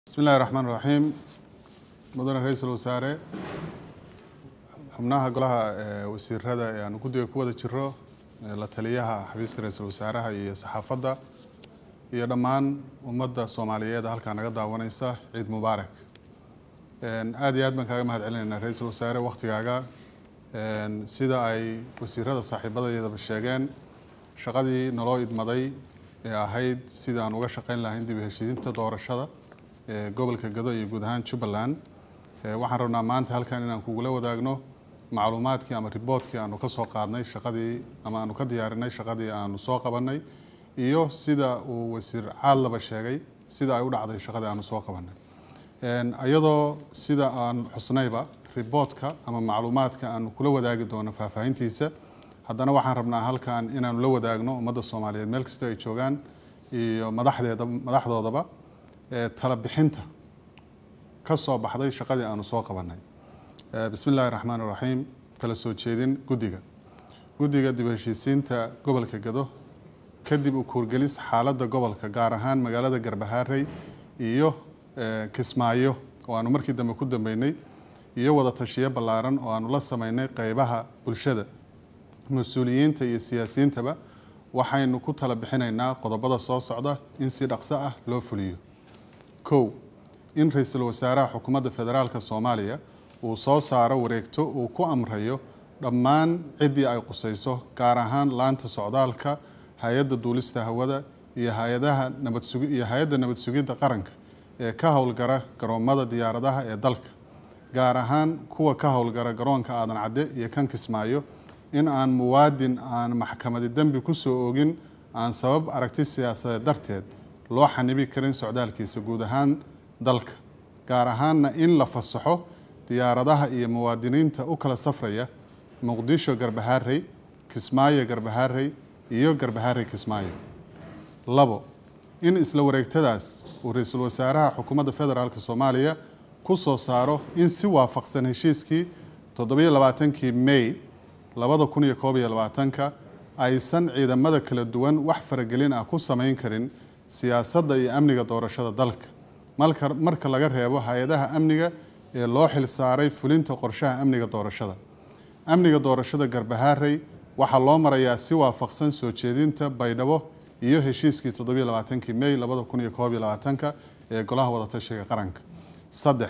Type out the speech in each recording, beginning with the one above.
bismi illahi raxmaan raxiim mudane ra-iisul wasaare xubnaha golaha wasiirada ee aanu guddiga ku wada jiro la taliyaha xafiiska ra-iisul wasaaraha iyo saxaafadda iyo dhammaan ummadda soomaaliyeed halkaa naga daawaneysa ciid mubaarak aada iyo aad baan kaaga mahad celinaynaa ra-iisul wasaare waktigaaga sida ay wasiirada saaxiibadayadaba sheegeen shaqadii naloo idmaday ee ahayd sida aan uga shaqeyn lahayn dib u heshiisinta doorashada ee gobolka gado iyo guud ahaan jubbaland waxaan rabnaa maanta halkan inaan kugula wadaagno macluumaadkii ama riboortkii aanu ka soo qaadnay shaqadii ama aanu ka diyaarinay shaqadii aanu soo qabanay iyo sida uu wasiir caadlaba sheegay sida ay u dhacday shaqadii aanu soo qabanay iyadoo sida aan xusnayba riboortka ama macluumaadka aanu kula wadaagi doono faahfaahintiisa haddana waxaan rabnaa halkan inaanu la wadaagno ummadda soomaaliyeed meel kastoo ay joogaan iyo madaxdeeda madaxdoodaba tala bixinta ka soo baxday shaqadii aanu soo qabanay bismi illaahi raxmaan raxiim tala soo jeedin guddiga guddiga dib heshiisiinta gobolka gado kadib u kuurgelis xaaladda gobolka gaar ahaan magaalada garbahaarey iyo kismaayo oo aanu markii dambe ku dambeynay iyo wada tashiyo ballaaran oo aanu la sameynay qeybaha bulshada mas-uuliyiinta iyo siyaasiyiintaba waxaynu ku tala bixinaynaa qodobada soo socda in si dhaqso ah loo fuliyo kow in ra-iisul wasaaraha xukuumadda federaalka soomaaliya uu soo saaro wareegto uu ku amrayo dhammaan ciddii ay qusayso gaar ahaan laanta socdaalka hay-adda duulista hawada iyo hay-adaha nabadsugi iyo hay-adda nabad sugidda qaranka ee ka howlgara garoommada diyaaradaha ee dalka gaar ahaan kuwa ka howlgara garoonka aadan cadde iyo kan kismaayo in aan muwaadin aan maxkamadi dembi ku soo ogin aan sabab aragti siyaasadeed darteed loo xanibi karin socdaalkiisa guud ahaan dalka gaar ahaanna in la fasaxo diyaaradaha iyo muwaadiniinta u kala safraya muqdisho garbahaarey kismaayo garbahaarey iyo garbahaarey kismaayo labo in isla wareegtadaas uu ra-iisul wasaaraha xukuumadda federaalk soomaaliya ku soo saaro in si waafaqsan heshiiskii toddobiyo labaatankii may labada kun iyo koob iyo labaatanka aysan ciidamada kala duwan wax faragelin ah ku samayn karin siyaasadda iyo amniga doorashada dalka marka laga reebo hay-adaha amniga ee loo xil saaray fulinta qorshaha amniga doorashada amniga doorashada garbahaarey waxaa loo marayaa si waafaqsan soo jeedinta baydhabo iyo heshiiskii toddobiyo labaatankii may labada kun iyo koob iyo labaatanka ee golaha wadatashiga qaranka saddex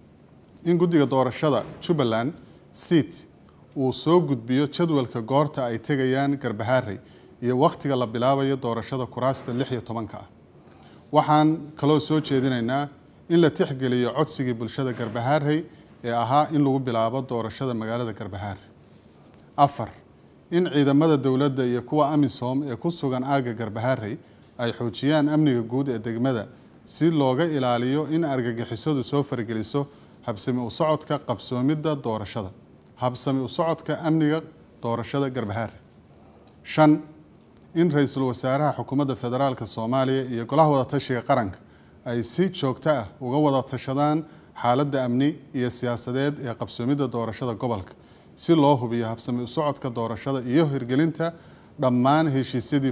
in guddiga doorashada jubbaland seat uu soo gudbiyo jadwalka goorta ay tegayaan garbahaarey iyo wakhtiga la bilaabayo doorashada kuraasta lix iyo tobanka ah waxaan kaloo soo jeedinaynaa in la tixgeliyo codsigii bulshada garbahaarey ee ahaa in lagu bilaabo doorashada magaalada garbahaarey afar in ciidamada dowladda iyo kuwa amisom ee ku sugan aagga garbahaarey ay xoojiyaan amniga guud ee degmada si looga ilaaliyo in argagixisadu soo fargeliso habsami u socodka qabsoomidda doorashada habsami u socodka amniga doorashada garbahaarey shan in ra-iisul wasaaraha xukuumadda federaalka soomaaliya iyo golaha wadatashiga qaranka ay si joogto ah uga wada tashadaan xaaladda amni iyo siyaasadeed ee qabsoomidda doorashada gobolka si loo hubiyo habsami u socodka doorashada iyo hirgelinta dhammaan heshiisyadii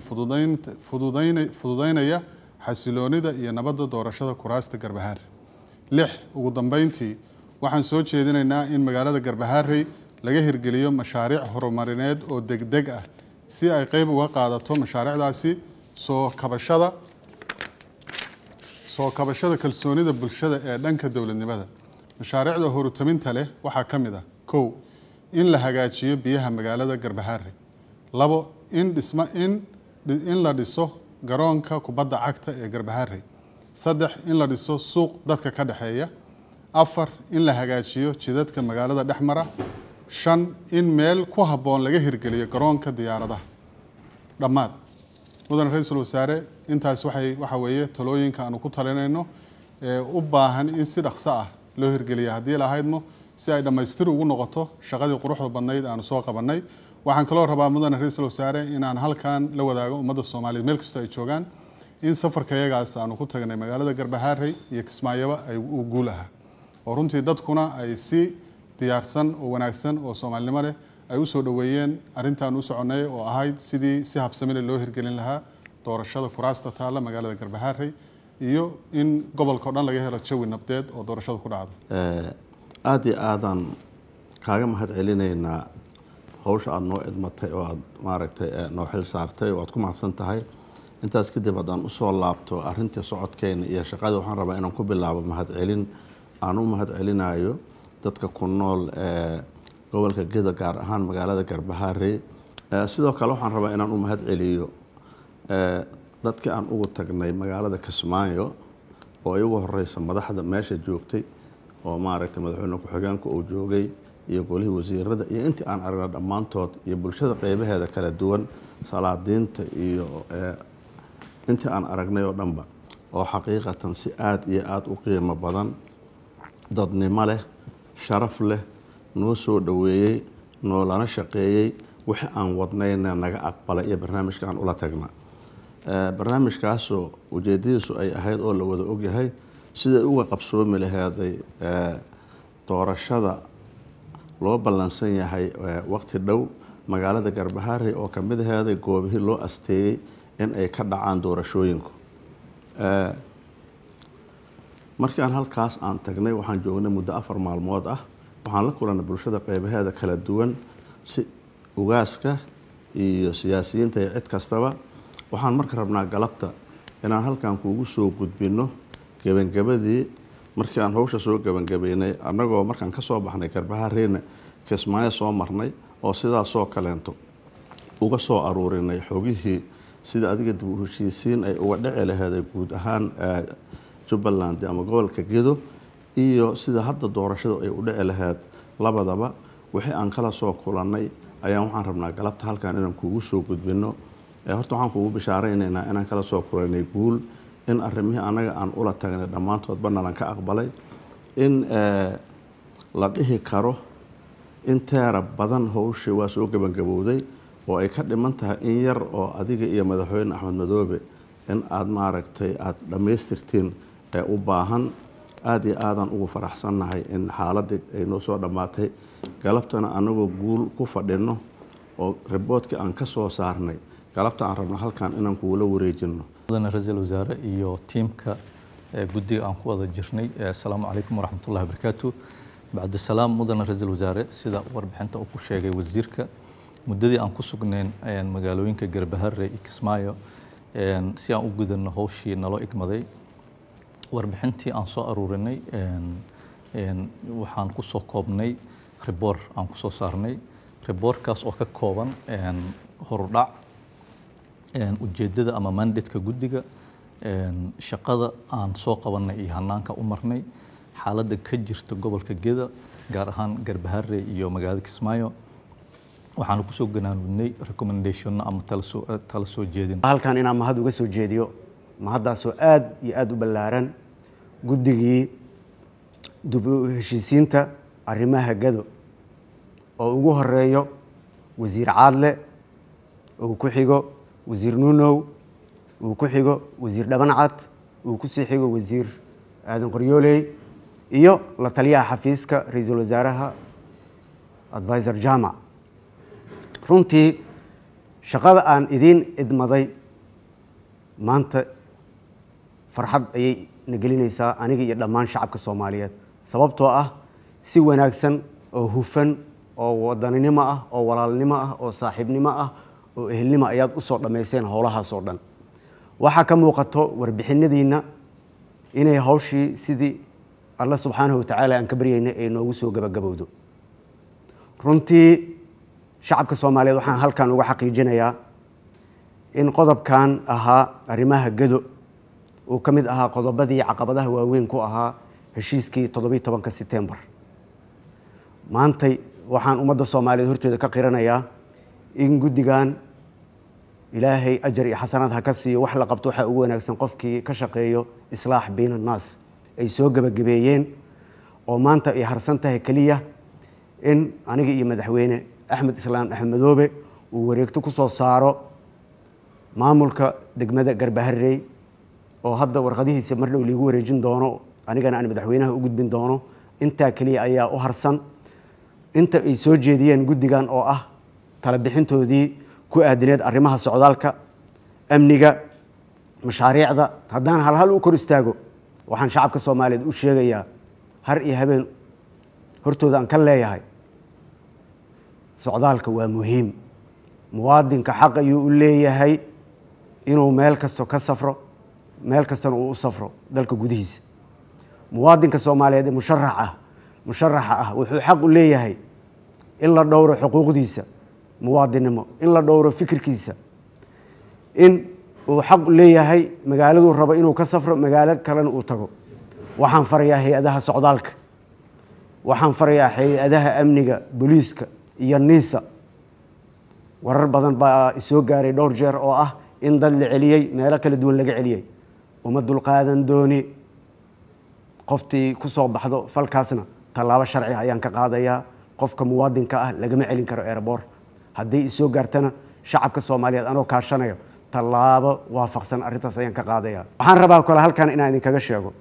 fududeynaya xasiloonida iyo nabadda doorashada kuraasta garbahaarey lix ugu dambeyntii waxaan soo jeedinaynaa in magaalada garbahaarey laga hirgeliyo mashaariic horumarineed oo degdeg ah si ay qeyb uga qaadato mashaariicdaasi soo kabashada soo kabashada kalsoonida bulshada ee dhanka dowladnimada mashaariicda horutaminta leh waxaa ka mid ah kow in la hagaajiyo biyaha magaalada garbahaarey labo in dhisma in in la dhiso garoonka kubadda cagta ee garbahaarey saddex in la dhiso suuq dadka ka dhexeeya afar in la hagaajiyo jidadka magaalada dhexmara shan in meel ku habboon laga hirgeliyo garoonka diyaaradaha dhammaad mudane ra-iisul wasaare intaas waxay waxa weeye talooyinka aanu ku talinayno ee u baahan in si dhaqso ah loo hirgeliya haddii lahaydmo si ay dhammaystir ugu noqoto shaqadii quruxda badnayd aanu soo qabannay waxaan kaloo rabaa mudane ra-iisul wasaare inaan halkan la wadaago ummadda soomaaliyeed meel kastoo ay joogaan in safarka iyagaas aanu ku tagnay magaalada garbahaarey iyo kismaayoba ay uu guul ahaa oo runtii dadkuna ay si diyaarsan oo wanaagsan oo soomaalinimo leh ay u soo dhoweeyeen arrintaan u soconnay oo ahayd sidii si habsamile loo hirgelin lahaa doorashada kuraasta taalla magaalada garbahaarey iyo in gobolka o dhan laga helo jawi nabdeed oo doorashadu ku dhacdo aada iyo aadaan kaaga mahad celinaynaa hawsha aada noo idmatay oo aada maaragtay noo xil saartay oo aad ku mahadsan tahay intaas kadib haddaan usoo laabto arintii socodkeena iyo shaqadii waxaan rabaa inaan ku bilaabo mahad celin aan u mahad celinayo dadka ku nool ee gobolka geda gaar ahaan magaalada garbahaare sidoo kale waxaan rabaa inaan u mahad celiyo dadkii aan ugu tagnay magaalada kismaayo oo ay ugu horeysa madaxda meesha joogtay oo maaragtay madaxweyne ku-xigeenka uu joogay iyo golihii wasiirada iyo intii aan aragna dhammaantood iyo bulshada qeybaheeda kala duwan salaadiinta iyo intii aan aragnay oo dhanba oo xaqiiqatan si aada iyo aada u qiimo badan dadnimo leh sharaf leh noo soo dhoweeyey noolana shaqeeyey wixii aan wadnayna naga aqbalay iyo barnaamijka aan ula tagna barnaamijkaasoo ujeedadiisu ay ahayd oo la wada ogyahay siday uga qabsoomi laheeday doorashada loo ballansan yahay waqti dhow magaalada garbahaare oo kamid aheeday goobihii loo asteeyey in ay ka dhacaan doorashooyinku markii aan halkaas aan tagnay waxaan joognay muddo afar maalmood ah waxaan la kulannay bulshada qeybaheeda kala duwan si ugaaska iyo siyaasiyiinta iyo cid kastaba waxaan marka rabnaa galabta inaan halkan kuugu soo gudbinno gebangabadii markii aan hawsha soo gebangabeynay annagoo markaan ka soo baxnay garbahareena kismaayo soo marnay oo sidaasoo kaleento uga soo aruurinay xogihii sida adiga dib u heshiisiin ay uga dhici laheeday guud ahaan jubbaland ama gobolka gedo iyo sida hadda doorashadu ay u dhici laheyd labadaba wixii aan kala soo kulannay ayaan waxaan rabnaa galabta halkan inaan kuugu soo gudbinno horta waxaan kuugu bishaaraynaynaa inaan kala soo kulanay guul in arrimihii annaga aan ula tagnay dhammaantoodba nalan ka aqbalay in la dhihi karo in teera badan howshii waa soo gebangabowday oo ay ka dhiman tahay in yar oo adiga iyo madaxweyne axmed madoobe in aada maaragtay aada dhammaystirtiin ee u baahan aada iyo aadaan ugu faraxsannahay in xaaladii ay noo soo dhammaatay galabtana anagoo guul ku fadhino oo riboodkii aan ka soo saarnay galabta aan rabno halkan inaan kugula wareejino mudane ra-iisul wasaare iyo tiimka guddiga aan ku wada jirnay assalaamu calaykum waraxmatullahi wabarakaatu bacdisalaam mudane ra-iisul wasaare sida warbixinta uu ku sheegay wasiirka muddadii aan ku sugnayn magaalooyinka garbahare iyo kismaayo si aan u gudano howshii naloo igmaday warbixintii aan soo aruurinay waxaan ku soo koobnay riboor aan ku soo saarnay riboorkaas oo ka kooban horudhac ujeeddada ama mandatka guddiga shaqada aan soo qabanay iyo hanaanka u marnay xaaladda ka jirta gobolka geda gaar ahaan garbahare iyo magaalada kismaayo waxaanu kusoo ganaanudnay recommendationna ama tala soo jeedin halkan inaan mahad uga soo jeediyo mahaddaasoo aada iyo aada u ballaaran guddigii dib u heshiisiinta arrimaha gado oo ugu horeeyo wasiir caadle uu ku xigo wasiir nuunow uu ku xigo wasiir dhabancad uu kusii xigo wasiir aadan qoryooley iyo la taliyaha xafiiska ra-iisul wasaaraha advisor jamac runtii shaqada aan idiin idmaday maanta farxad ayay na gelinaysaa aniga iyo dhammaan shacabka soomaaliyeed sababtoo ah si wanaagsan oo hufan oo wadaninimo ah oo walaalnimo ah oo saaxiibnimo ah oo ehelnimo ayaad usoo dhammayseen howlahaasoo dhan waxaa ka muuqato warbixinadiinna inay hawshii sidii alla subxaanahu watacaala aan ka baryaynay ay noogu soo gabagabowdo runtii shacabka soomaaliyeed waxaan halkan uga xaqiijinayaa in qodobkan ahaa arrimaha gado uu ka mid ahaa qodobadii caqabadaha waaweyn ku ahaa heshiiskii toddobiyi tobanka setembar maantay waxaan ummadda soomaaliyeed horteeda ka qiranayaa in guddigan ilaahay ajar iyo xasanaad ha ka siiyo wax la qabto waxaa ugu wanaagsan qofkii ka shaqeeyo islaax bayn annaas ay soo gebagabeeyeen oo maanta ay harsan tahay keliya in aniga iyo madaxweyne axmed islaam axmed madoobe uu wareegto ku soo saaro maamulka degmada garbaharey oo hadda warqadihiisa mar dhow liigu wareejin doono anigana aan madaxweynaha u gudbin doono intaa keliya ayaa u harsan inta ay soo jeediyeen guddigan oo ah tala bixintoodii ku aadineed arrimaha socdaalka amniga mashaariicda haddaan halhal u kor istaago waxaan shacabka soomaaliyeed u sheegayaa har iyo habeen hortooda aan ka leeyahay socdaalka waa muhiim muwaadinka xaq ayuu u leeyahay inuu meel kasto ka safro meel kastana uu u safro dalka gudihiisa muwaadinka soomaaliyeed ee musharax ah musharaxa ah wuxuu xaq u leeyahay in la dhowro xuquuqdiisa muwaadinnimo in la dhowro fikirkiisa in uu xaq leeyahay magaaladuu rabo inuu ka safro magaalo kalena uu tago waxaan farayaa hay-adaha socdaalka waxaan farayaa hay-adaha amniga booliiska iyo niisa warar badan baa isoo gaaray dhowr jeer oo ah in dad la celiyey meelo kala duwan laga celiyey uma dulqaadan dooni qoftii ku soo baxdo falkaasna tallaabo sharci ayaan ka qaadayaa qofka muwaadinka ah lagama celin karo erebor hadday isoo gaartana shacabka soomaaliyeed anoo kaashanayo tallaabo waafaqsan arrintaas ayaan ka qaadaya waxaan rabaa kale halkan inaan idinkaga sheego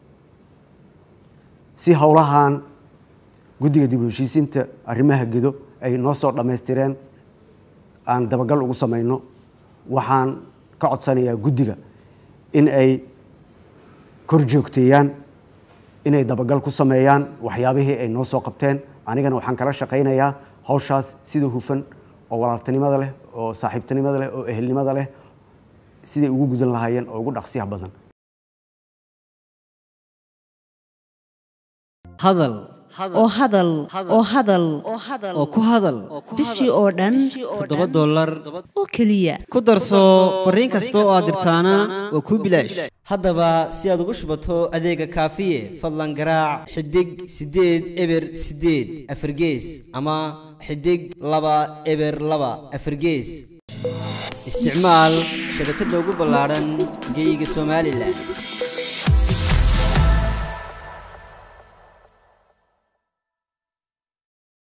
si howlahan guddiga dib u heshiisiinta arrimaha gedo ay noo soo dhammaystireen aan dabagal ugu samayno waxaan ka codsanayaa guddiga in ay kor joogteeyaan inay dabagal ku sameeyaan waxyaabihii ay noo soo qabteen anigana waxaan kala shaqaynayaa hawshaas sida hufan oo walaaltinimada leh oo saaxiibtinimada leh oo ehelnimada leh siday ugu gudan lahaayeen oo ugu dhaqsiyaha badan hadal oo hadal oo hadal oo ku hadal bishii oo dhan toddoba dollar oo keliya ku darso fariin kasta oo aad dirtaana waa kuu bilaash haddaba si aad ugu shubato adeega kaafiye fadlan garaac xidig siddeed eber siddeed afargees ama xidig laba eber laba afargees isticmaal shabakadda ugu ballaadhan geyga somalilan